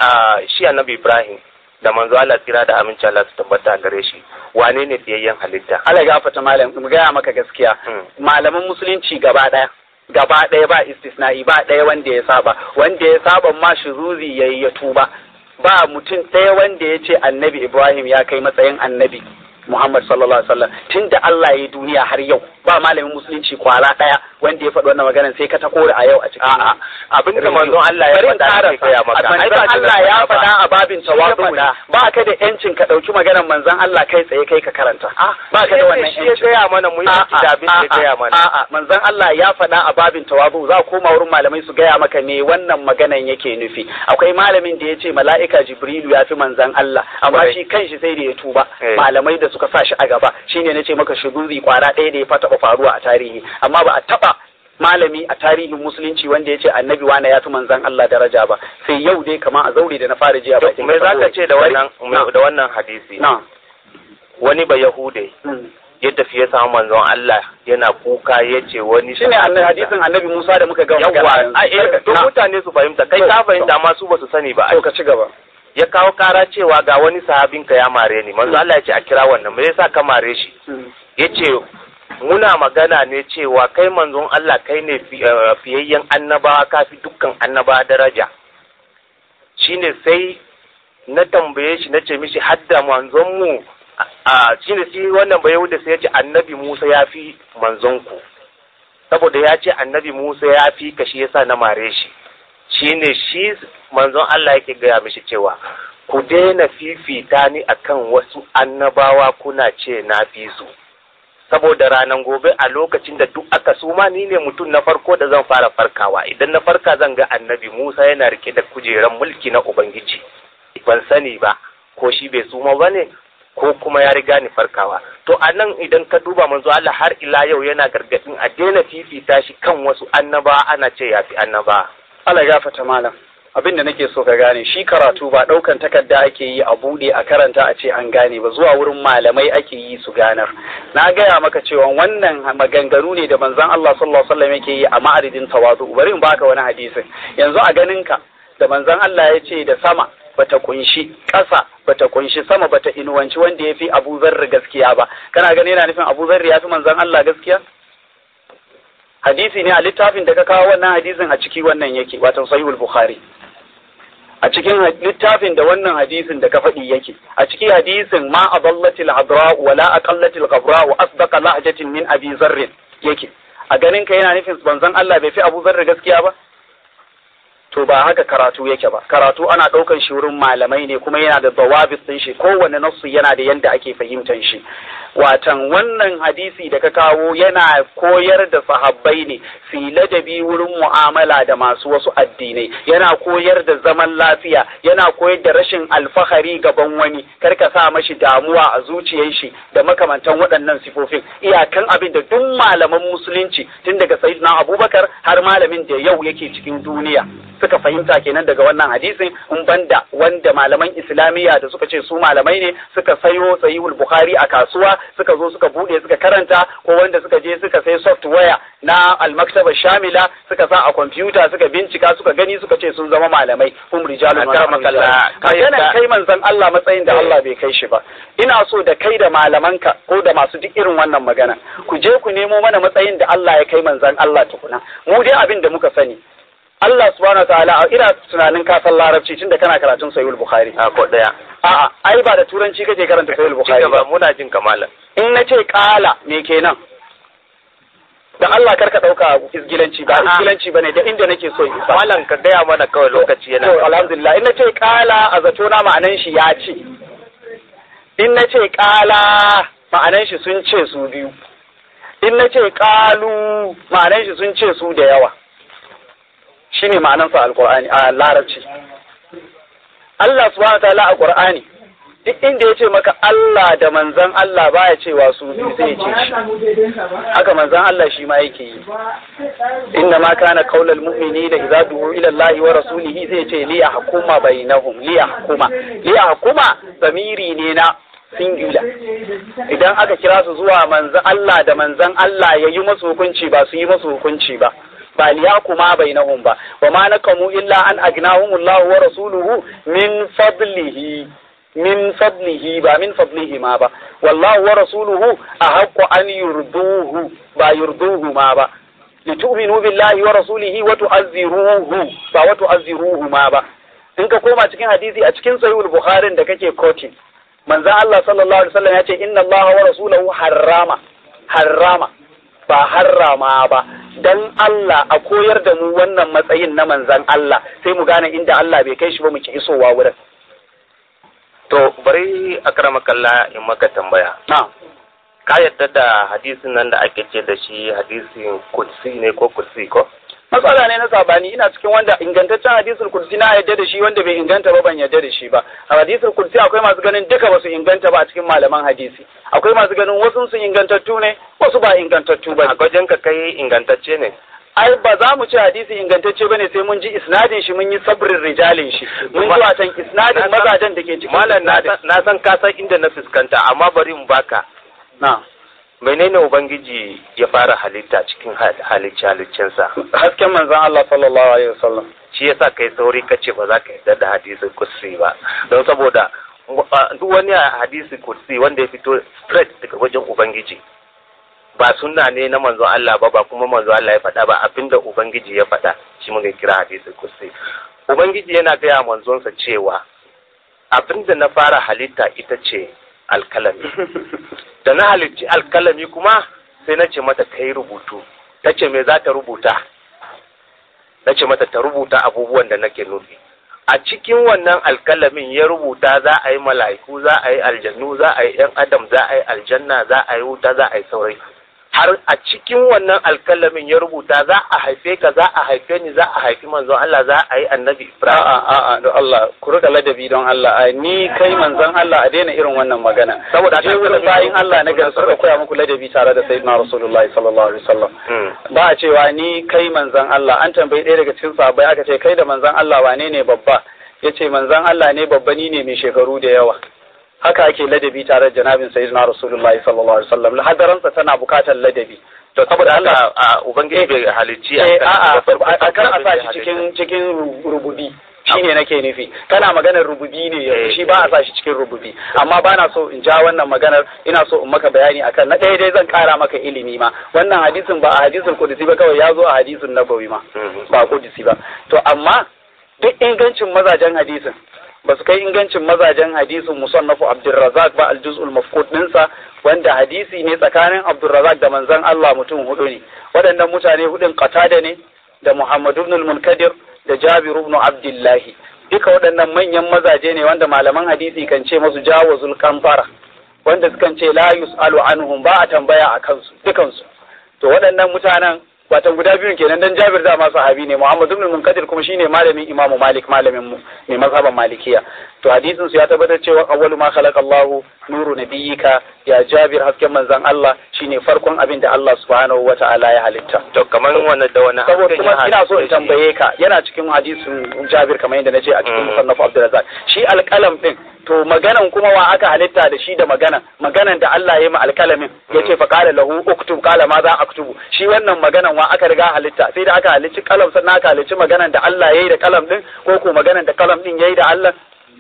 [SPEAKER 1] shi annabi Ibrahim da manzo Allah tsira da aminci Allah su tabbata gare shi wane ne fiyayyen halitta
[SPEAKER 2] Allah gafata malam mu gaya maka gaskiya malaman musulunci gaba daya gaba ɗaya ba istisna'i ba ɗaya wanda ya saba wanda ya saba ma shuruzi yayi ya tuba ba mutum ɗaya wanda ya ce annabi Ibrahim ya kai matsayin annabi Muhammad sallallahu alaihi wasallam tunda Allah ya duniya har yau ba malamin musulunci kwara ɗaya wanda ya faɗi wannan maganar sai ka ta kore a yau a cikin
[SPEAKER 1] a'a abin da manzon Allah ya faɗa ne kai maka
[SPEAKER 2] manzon Allah ya faɗa a babin tawazu ba ka da yancin ka ɗauki maganar manzon Allah kai tsaye kai ka karanta ba ka da wannan
[SPEAKER 1] yancin shi ya gaya mana mu yi da abin da ya gaya mana
[SPEAKER 2] a'a manzon Allah ya faɗa a babin tawazu za koma wurin malamai su gaya maka me wannan maganan yake nufi akwai malamin da ya ce mala'ika Jibrilu ya fi manzon Allah amma shi kanshi sai da ya tuba malamai da suka sa shi a gaba shine nace maka shuguri kwara ɗaya da ya fata faruwa a tarihi amma ba a taba malami a tarihin musulunci wanda ya ce annabi wane ya fi manzan Allah daraja ba sai yau dai kama a zaure da na fara jiya bakin
[SPEAKER 1] me zaka ce da wannan da wannan hadisi wani ba yahude ya tafi ya samu manzon Allah yana kuka ya ce wani
[SPEAKER 2] shine annabi hadisin annabi Musa da muka ga
[SPEAKER 1] yawa a to mutane su fahimta kai ka fahimta amma su ba su sani ba
[SPEAKER 2] to ka ci gaba
[SPEAKER 1] ya kawo kara cewa ga wani sahabinka ya mare ni manzo Allah ya ce a kira wannan me yasa ka mare shi yace muna magana ne cewa kai manzon Allah kai ne fiyayyen annabawa kafi dukkan annaba daraja shine sai na tambaye shi na ce mishi hadda manzon mu a shine shi wannan bai da sai ya ce annabi Musa ya fi manzon ku saboda ya ce annabi Musa ya fi ka shi yasa na mare shi shine shi manzon Allah yake gaya mishi cewa ku daina fifita ni akan wasu annabawa kuna ce na fi su saboda ranar gobe a lokacin da duk aka suma ni ne mutum na farko da zan fara farkawa idan na farka zan ga annabi Musa yana rike da kujeran mulki na Ubangiji ban sani ba ko shi bai suma ba ne ko kuma ya riga ni farkawa to a nan idan ka duba manzo Allah har ila yau yana gargadin a daina fifita shi kan wasu annaba ana ce ya fi annaba
[SPEAKER 2] Allah gafata malam abin da nake so ka gane shi karatu ba ɗaukan takarda ake yi a buɗe a karanta a ce an gane ba zuwa wurin malamai ake yi su ganar na gaya maka cewa wannan maganganu ne da manzon Allah sallallahu alaihi wasallam yake yi a ma'aridin tawazu bari in baka wani hadisin yanzu a ganin ka da manzon Allah ya ce da sama bata kunshi ƙasa bata kunshi sama bata inuwanci wanda ya fi Abu Zarri gaskiya ba kana gani yana nufin Abu Zarri ya fi manzon Allah gaskiya hadisi ne a littafin da ka kawo wannan hadisin a ciki wannan yake wato sahihul bukhari a cikin littafin da wannan hadisin da ka faɗi yake a cikin hadisin ma adallatil hadra wa la aqallatil qabra wa asdaqa lahjatin min abi zarr yake a ganin ka yana nufin banzan Allah bai fi Abu Zarr gaskiya ba to ba haka karatu yake ba karatu ana ɗaukan shi wurin malamai ne kuma yana da dawabis ɗin shi kowane nassu yana da yanda ake fahimtar shi watan wannan hadisi da ka kawo yana koyar da sahabbai ne su ladabi wurin mu'amala da masu wasu addinai yana koyar da zaman lafiya yana koyar da rashin alfahari gaban wani kar ka sa mashi damuwa a zuciyar shi da makamantan waɗannan sifofin iyakan abin da duk malaman musulunci tun daga sayyidina abubakar har malamin da yau yake cikin duniya suka fahimta kenan daga wannan hadisin in banda wanda malaman islamiyya da suka ce su malamai ne suka sayo sahihul bukhari a kasuwa suka zo suka bude suka karanta ko wanda suka je suka sai software na almaktaba shamila suka sa a kwamfuta suka bincika suka gani suka ce sun zama malamai hum rijalun magana kai manzon Allah matsayin da Allah bai kai shi ba ina so da kai da malamanka ko da masu duk irin wannan magana ku je ku nemo mana matsayin da Allah ya kai manzon Allah tukuna mu dai abin da muka sani Allah subhanahu ta'ala ina tunanin ka san larabci tunda kana karatun sahihul bukhari
[SPEAKER 1] a ko daya
[SPEAKER 2] a'a ai ba da turanci kake karanta sahihul bukhari
[SPEAKER 1] ba muna jin kamala
[SPEAKER 2] in nace kala me kenan dan Allah karka dauka isgilanci ba isgilanci bane da inda nake so isa
[SPEAKER 1] malam ka gaya mana kawai lokaci yana
[SPEAKER 2] to alhamdulillah in nace kala a zato na ma'anan shi ya ce in nace kala ma'anan shi sun ce su biyu in nace kalu ma'anan shi sun ce su da yawa shine ma'anansa alqur'ani a larabci Allah subhanahu wa ta'ala a qur'ani duk inda ya ce maka Allah da manzan Allah baya cewa su biyu sai ya ce shi haka manzan Allah shi ma yake yi inna ma kana qaulal mu'minina idza du'u ila Allah wa rasulihi zai ce li yahkuma bainahum li yahkuma li yahkuma zamiri ne na singular idan aka kira su zuwa manzan Allah da manzan Allah ya yi masu hukunci ba su yi masu hukunci ba ba liyakuma bainahum ba wa ma nakamu illa an agnahumullahu wa rasuluhu min fadlihi min fadlihi ba min fadlihi ma ba wallahu wa rasuluhu ahaqqu an yurduhu ba yurduhu ma ba litu'minu billahi wa rasulihi wa tu'azziruhu ba wa tu'azziruhu ma ba in ka koma cikin hadisi a cikin sahihul bukhari da kake quoting manzon Allah sallallahu alaihi wasallam ya ce inna Allah wa rasuluhu harrama harrama ba harrama ba dan Allah a koyar da mu wannan matsayin na manzan Allah sai mu gane inda Allah bai kai shi ba mu ki isowa wurin
[SPEAKER 1] to bari akramakallah in maka tambaya
[SPEAKER 2] na
[SPEAKER 1] ka yadda da hadisin nan da ake ce da shi hadisin kursi ne ko kursi ko
[SPEAKER 2] matsala ne na sabani ina cikin wanda ingantaccen hadisul kursi na yadda da shi wanda bai inganta ba ban yadda da shi ba a hadisul kursi akwai masu ganin duka ba su inganta ba a cikin malaman hadisi akwai masu ganin wasu sun ingantattu ne wasu ba ingantattu ba
[SPEAKER 1] a gwajin ka kai ingantacce ne
[SPEAKER 2] ai ba za mu ci hadisi ingantacce bane sai mun ji isnadin shi mun yi sabrin rijalin shi mun ji watan isnadin mazajen da ke cikin
[SPEAKER 1] malam na san ka san inda na fuskanta amma bari mu baka
[SPEAKER 2] na
[SPEAKER 1] menene ubangiji ya fara halitta cikin halicci haliccinsa
[SPEAKER 2] hasken manzon Allah sallallahu alaihi wasallam
[SPEAKER 1] shi yasa kai sauri kace ba za ka yarda da hadisin kursi ba don saboda duk wani hadisi kursi wanda ya fito straight daga wajen ubangiji ba sunna ne na manzon Allah ba ba kuma manzon Allah ya faɗa ba abinda ubangiji ya faɗa shi muka kira hadisin kursi ubangiji yana gaya manzonsa cewa abinda na fara halitta ita ce alkalami da na halicci alkalami kuma sai na ce mata kai rubutu ta ce me za ta rubuta na ce mata ta rubuta abubuwan da nake nufi a cikin wannan alkalamin ya rubuta za a yi mala'iku za a yi aljannu za a yi yan adam za a yi aljanna za a yi wuta za a yi saurai har a cikin wannan alkalamin ya rubuta za a haife ka za a haife ni za a haifi manzon Allah za a yi annabi Ibrahim
[SPEAKER 2] a'a a'a don Allah ku rika ladabi don Allah a ni kai manzon Allah a daina irin wannan magana
[SPEAKER 1] Saboda
[SPEAKER 2] je wurin bayin Allah na gari suka koya muku ladabi tare da sayyidina rasulullahi sallallahu alaihi wasallam ba a cewa ni kai manzon Allah an tambayi ɗaya daga cikin sahabbai aka ce kai da manzon Allah wane ne babba yace manzon Allah ne babba ni ne mai shekaru da yawa haka ake ladabi tare da janabin sayyidina rasulullahi sallallahu alaihi wasallam hadaransa tana bukatar ladabi
[SPEAKER 1] to saboda Allah a ubangiji bai halicci
[SPEAKER 2] eh a'a a kan a sa shi cikin cikin rububi shine nake nufi kana maganar rububi ne yanzu shi ba a sa shi cikin rububi amma ba na so in ja wannan maganar ina so in maka bayani akan na ɗaya dai zan kara maka ilimi ma wannan hadisin ba a hadisin kudusi ba kawai ya zo a hadisin nabawi ma ba kudusi ba to amma duk ingancin mazajen hadisin ba su kai ingancin mazajen hadisin musannafu abdulrazak ba aljuz'ul mafqud dinsa wanda hadisi ne tsakanin abdulrazak da manzon Allah mutum hudu ne waɗannan mutane hudun qatada ne da muhammad ibn al-munkadir da jabir ibn abdullahi duka waɗannan manyan mazaje ne wanda malaman hadisi kan ce masu jawazul kamfara wanda sukan ce la yus'alu anhum ba a tambaya a kansu dukansu to waɗannan mutanen watan guda biyun kenan dan Jabir da ma sahabi ne Muhammad ibn Munkadir kuma shine malamin Imam Malik malamin mu mai mazhaban Malikiya to hadisin su ya tabbatar cewa awwalu ma khalaqa Allahu nuru nabiyyika ya Jabir hasken manzon Allah shine farkon abin da Allah subhanahu wata'ala ya halitta
[SPEAKER 1] to kamar wannan da wani
[SPEAKER 2] saboda kuma ina so in tambaye ka yana cikin hadisin Jabir kamar yadda nace a cikin musannaf Abdurrazzaq shi alƙalam din to maganan kuma wa aka halitta da shi da maganan maganan da Allah ya yi ma alkalamin ya ce fa qala lahu uktub qala ma za aktubu shi wannan maganan wa aka riga halitta sai da aka halicci kalam sannan aka halicci maganan da Allah ya yi da kalam din ko ko maganan da kalam din ya yi da Allah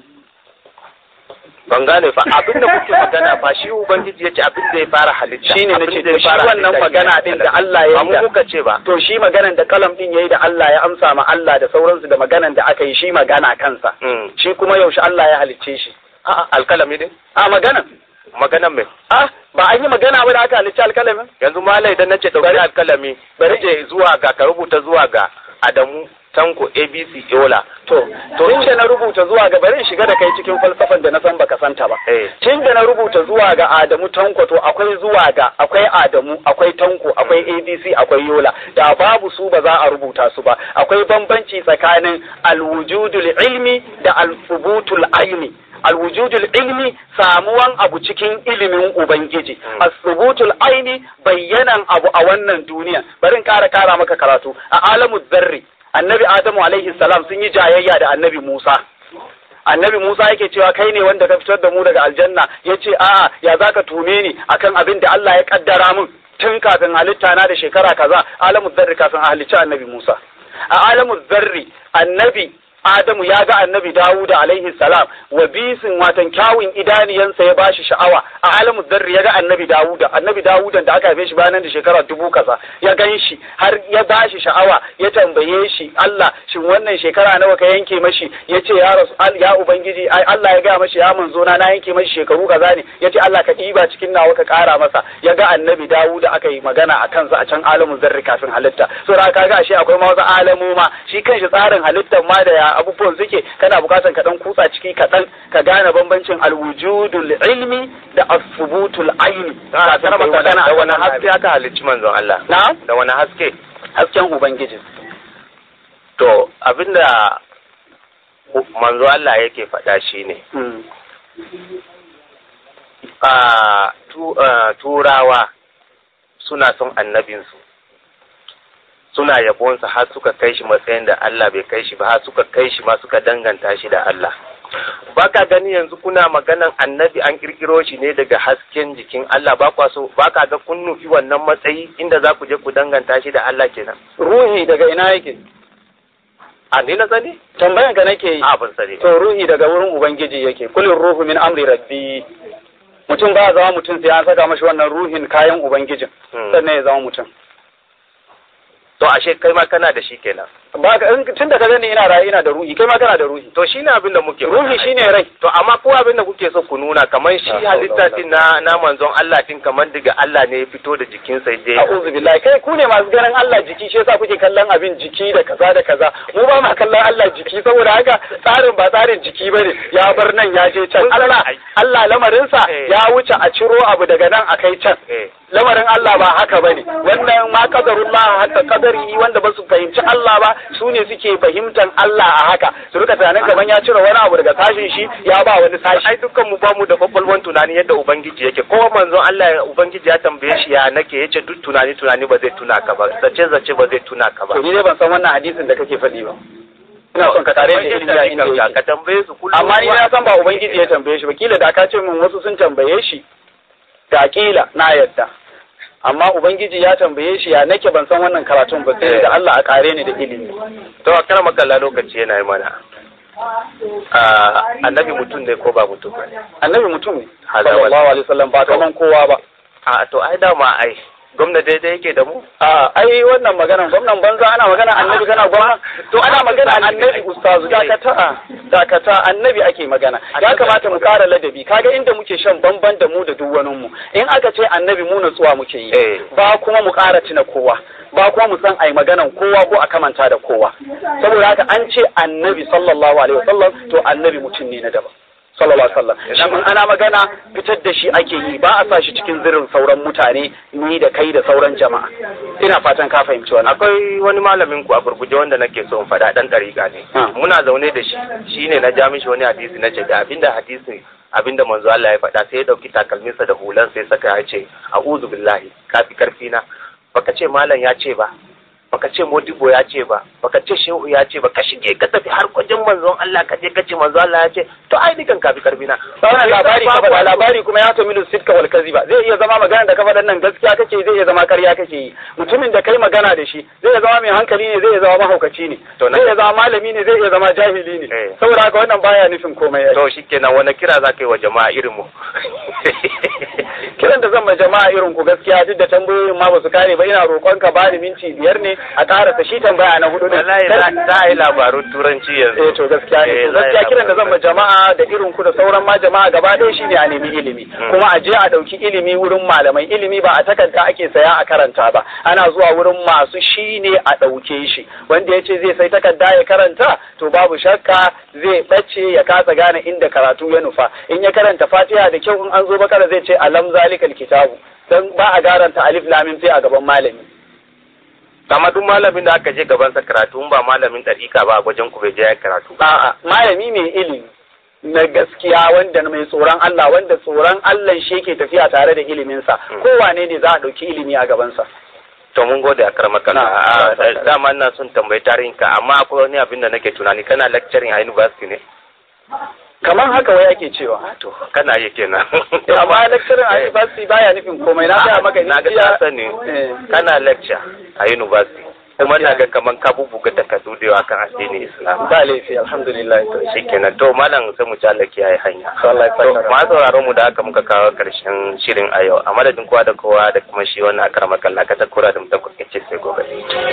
[SPEAKER 1] ban gane fa abin da kuke magana fa shi ubangiji yace abin da ya fara halitta
[SPEAKER 2] shine nace to shi wannan magana din da Allah ya yi
[SPEAKER 1] da kuka ce ba
[SPEAKER 2] to shi maganan da kalam din yayi da Allah ya amsa ma Allah da sauransu da maganan da aka yi shi magana kansa shi kuma yaushe Allah ya halicce shi
[SPEAKER 1] a'a alkalami din
[SPEAKER 2] a maganan
[SPEAKER 1] maganan me
[SPEAKER 2] ah ba an yi magana ba da aka halicci alkalamin
[SPEAKER 1] yanzu malai idan nace dauki alkalami bari je zuwa ga ka rubuta zuwa ga Adamu Tanko ABC Yola
[SPEAKER 2] to to in da na rubuta zuwa ga bari in shiga da kai cikin falsafan da na san baka santa ba tun da na rubuta zuwa ga Adamu Tanko to akwai zuwa ga akwai Adamu akwai Tanko akwai ABC akwai Yola da babu su ba za a rubuta su ba akwai bambanci tsakanin alwujudul ilmi da alfubutul aini alwujudul ilmi samuwan abu cikin ilimin ubangiji asubutul aini bayyanan abu a wannan duniya bari in kara kara maka karatu a alamu zarri annabi adamu alaihi salam sun yi jayayya da annabi musa annabi musa yake cewa kai ne wanda ka fitar da mu daga aljanna ya ce a'a ya zaka tume ni akan abin da allah ya kaddara min tun kafin halitta na da shekara kaza alamu zarri kafin a halicci annabi musa a alamu zarri annabi Adamu ya ga annabi Dawuda alaihi salam wa bisin watan kyawun idaniyansa ya bashi sha'awa a alamu zarri ya ga annabi Dawuda annabi Dawuda da aka haife shi bayan da shekara dubu kaza ya gan shi har ya bashi sha'awa ya tambaye shi Allah shin wannan shekara nawa ka yanke mashi ya ce ya rasu ya ubangiji Allah ya ga mashi ya manzo na na yanke mashi shekaru kaza ne ya ce Allah ka ɗiba cikin nawa ka ƙara masa ya ga annabi Dawuda aka yi magana a kansa a can alamu zarri kafin halitta so da kaga ashe akwai ma wasu alamu ma shi kanshi tsarin halittar ma da ya abubuwan suke kana bukatan ka dan kutsa ciki kaɗan ka gane bambancin alwujudul ilmi da asubutul aini
[SPEAKER 1] da wani haske aka halicci manzon Allah
[SPEAKER 2] na
[SPEAKER 1] da wani haske
[SPEAKER 2] hasken ubangiji
[SPEAKER 1] to abinda manzo Allah yake faɗa shine a turawa suna son annabinsu suna yabonsa har suka kai shi matsayin da Allah bai kai shi ba har suka kai shi ma suka danganta shi da Allah baka gani yanzu kuna maganan annabi an kirkiro shi ne daga hasken jikin Allah ba kwa so baka ga kun nufi wannan matsayi inda za ku je ku danganta shi da Allah kenan
[SPEAKER 2] ruhi daga ina yake
[SPEAKER 1] a ni na sani
[SPEAKER 2] tambayan ka nake yi
[SPEAKER 1] a ban sani
[SPEAKER 2] to ruhi daga wurin ubangiji yake kulin ruhu min amri rabbi mutum ba zama mutum sai an saka mashi wannan ruhin kayan ubangijin sannan ya zama mutum
[SPEAKER 1] to ashe kai ma kana da shi kenan
[SPEAKER 2] ba ka in tun da ka gani ina raye ina da ruhi kai ma kana da ruhi
[SPEAKER 1] to shine abin da muke
[SPEAKER 2] ruhi shine rai
[SPEAKER 1] to amma ko abin da kuke so ku nuna kamar shi halitta din na na manzon Allah din kamar daga Allah ne ya fito da jikinsa dai
[SPEAKER 2] a'udhu billahi kai ku ne masu ganin Allah jiki shi yasa kuke kallon abin jiki da kaza da kaza mu ba ma kallon Allah jiki saboda haka tsarin ba tsarin jiki bane ya bar nan ya je can Allah Allah lamarinsa ya wuce a ciro abu daga nan a kai can lamarin Allah ba haka bane wannan ma qadarullah hatta qadari wanda ba su fahimci Allah ba su ne suke fahimtar Allah a haka su rika tunanin kaman ya cire wani abu daga sashin shi ya ba wani sashi
[SPEAKER 1] ai dukkan mu ba mu da kwakwalwan tunani yadda ubangiji yake ko manzon Allah ubangiji ya tambaye shi ya nake yace duk tunani tunani ba zai tuna ka ba zace zace ba zai tuna ka ba
[SPEAKER 2] to ni dai ban san wannan hadisin da kake faɗi ba ina son ka tare da ilimi a inda yake
[SPEAKER 1] ka tambaye su kullum
[SPEAKER 2] amma ni na san ba ubangiji ya tambaye shi ba kila da ka ce min wasu sun tambaye shi da kila na yadda amma ubangiji ya tambaye shi ya nake ban san wannan karatun ba sai da Allah a kare ni da ilimi
[SPEAKER 1] to a kar makalla lokaci yana yi mana annabi mutum ne ko ba mutum ba
[SPEAKER 2] annabi mutum ne sallallahu alaihi wasallam ba kaman kowa ba
[SPEAKER 1] a to ai dama ai gwamna daidai yake da mu
[SPEAKER 2] a ai wannan maganan gwamnan banza ana magana annabi kana gwamna to ana magana annabi ustazu dakata dakata annabi ake magana ya kamata mu kara ladabi kaga inda muke shan bamban da mu da duk wani mu in aka ce annabi mu natsuwa muke yi ba kuma mu kara tuna kowa ba kuma mu san ai maganan kowa ko a kamanta da kowa saboda haka an ce annabi sallallahu alaihi wasallam to annabi mutum ne na daban sallallahu alaihi wasallam shi in ana magana fitar da shi ake yi ba a sa shi cikin zirin sauran mutane ni da kai da sauran jama'a ina fatan ka fahimci wannan
[SPEAKER 1] akwai wani malamin ku a gurguje wanda nake so in faɗa dan dariƙa ne muna zaune da shi shine na ja mishi wani hadisi na ce da abinda hadisi abinda manzo Allah ya faɗa sai ya dauki takalminsa da hulan sai saka ya ce a'udhu billahi kafi karfi na baka ce malam ya ce ba baka ce modibo ya ce ba baka ce shehu ya ce ba ka shige ka tafi har kwajin manzon Allah ka je ka ce manzon Allah ya ce to ai dukan ka fi karfi na
[SPEAKER 2] wannan labari ka faɗa labari kuma ya tamilu sitka wal kaziba zai iya zama magana da ka faɗan nan gaskiya kake zai iya zama ƙarya kake yi mutumin da kai magana da shi zai iya zama mai hankali ne zai iya zama mahaukaci ne zai iya zama malami ne zai iya zama jahili ne saboda haka wannan baya nufin komai
[SPEAKER 1] to shikenan wani kira za ka yi wa jama'a irin mu
[SPEAKER 2] kiran da zan ma jama'a irin ku gaskiya duk da tambayoyin ma ba su kare ba ina roƙon ka bani minti biyar ne a ƙarasa shi tambaya na hudu
[SPEAKER 1] wallahi za a yi labarun turanci yanzu
[SPEAKER 2] eh to gaskiya ne gaskiya kiran da zan ma jama'a da irin ku da sauran ma jama'a gaba ɗaya shine a nemi ilimi kuma a je a ɗauki ilimi wurin malamai ilimi ba a takarda ake saya a karanta ba ana zuwa wurin masu shi ne a ɗauke shi wanda ya ce zai sai takarda ya karanta to babu shakka zai ɓace ya kasa gane inda karatu ya nufa in ya karanta fatiha da kyau in an zo bakara zai ce alam zalikal kitabu dan ba a garanta alif lamin sai a gaban malami
[SPEAKER 1] kama duk malamin da aka je gabansa karatu ba malamin ɗariƙa ba a wajen ku bai je ya karatu
[SPEAKER 2] a'a malami mai ilimi na gaskiya wanda mai tsoron Allah wanda tsoron Allah shi yake tafiya tare da iliminsa kowane ne za a ɗauki ilimi a gabansa
[SPEAKER 1] to mun gode a karmaka dama ina son tambayi tarihin ka amma akwai wani abin da nake tunani kana lecturing a university ne
[SPEAKER 2] kamar haka wai ake cewa
[SPEAKER 1] to kana yi kenan
[SPEAKER 2] amma lecturing a university baya nufin komai na ga maka
[SPEAKER 1] na ga sani kana lecture a university kuma na ga kaman ka bubuga takardu da yawa kan addinin Islam.
[SPEAKER 2] Ba laifi alhamdulillah to
[SPEAKER 1] shikenan to malam sai mu ci Allah kiyaye hanya.
[SPEAKER 2] Allah
[SPEAKER 1] To ma sauraron mu da aka muka kawo karshen shirin a yau a madadin kowa da kowa da kuma shi wannan akara makalla ka takura da mu ta kuke sai gobe.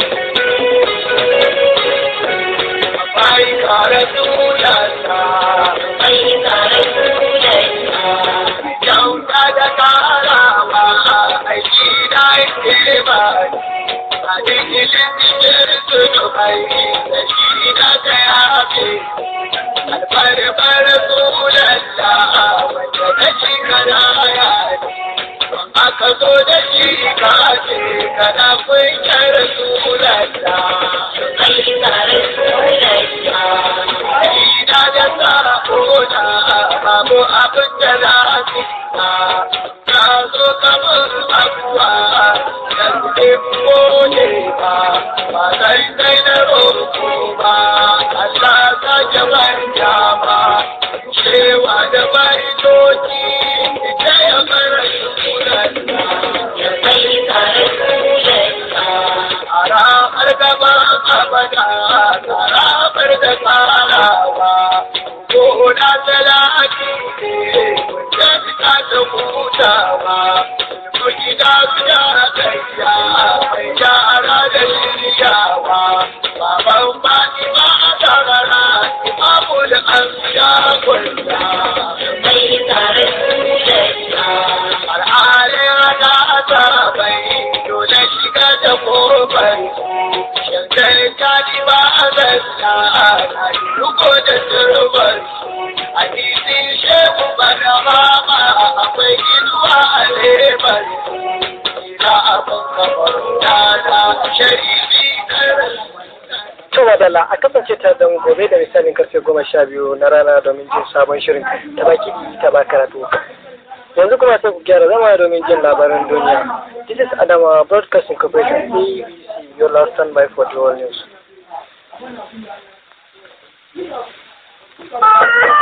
[SPEAKER 4] Ai kare sunanta, ai kare sunanta, kyauta da karawa, aiki da ke ba aka zo da shi ka ce kana kunyar sunanta ina da sa'ona babu abin da za su ta zo kamar abuwa da suke gode ba ba sai sai na roƙo ba Allah ta jabanta ba cewa da baitoci ita ya fara sunanta ya kai tare sunanta a ranar gaba abada a ranar da tsarawa ko na talaki ne wajen ta ta hutawa ko gida guda kaiya mai yara da shiryawa baban Allah na yi riko da turbar hadisin shehu bana mama akwai inuwa a lebar ina abin kamar dada sharifi karar
[SPEAKER 5] To wadala a kasance ta da mu gobe da misalin karfe goma sha biyu na rana domin jin sabon shirin ta baki ta ba karatu. Yanzu kuma sai ku gyara zama domin jin labaran duniya. This is Adama Broadcasting Corporation ABC, your last standby for the world news.